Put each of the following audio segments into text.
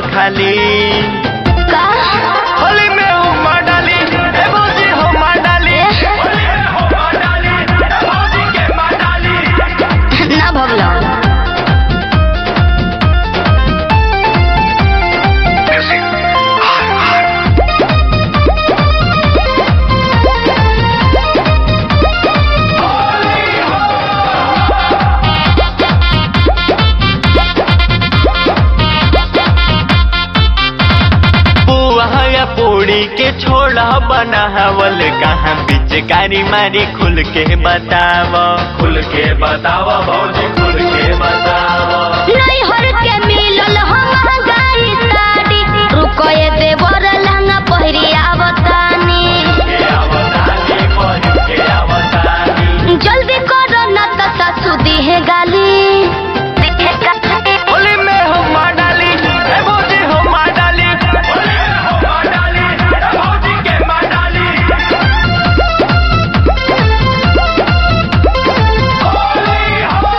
खाली का होली में हुमा डाली ए भौजी हुमा डाली होली में हुमा डाली ए भौजी के माँ डाली ना भगलो पुआ या पूड़ी के छोड़ा बनावल कहाँ पिचकारी मारी खुल के बताव खुल के बताव भौजी खुल के बताव नहीं हर के मिलल हम गाई साड़ी रुको ये देवर लहंगा पहिरी आवतानी के आवतानी पढ़ के आवतानी जल्दी करो न त सासू दिहे गाली होली में हुमा डाली ए भौजी हुमा डाली होली में हुमा डाली ए भौजी के माँ डाली होली हो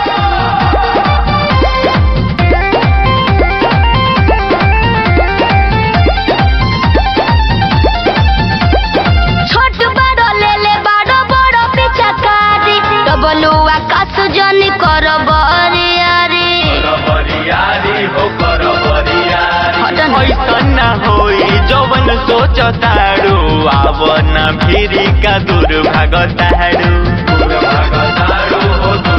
छोट बड़ो ले ले बड़ो बड़ो पिचकारी डबलुआ कासु जनी कर बरियारी बरियारी हो कर बरियारी हटन। ऐसन ना होई जवन सोचतारू आव ना भिरी का दूर भागतारू दूर भागतारू हो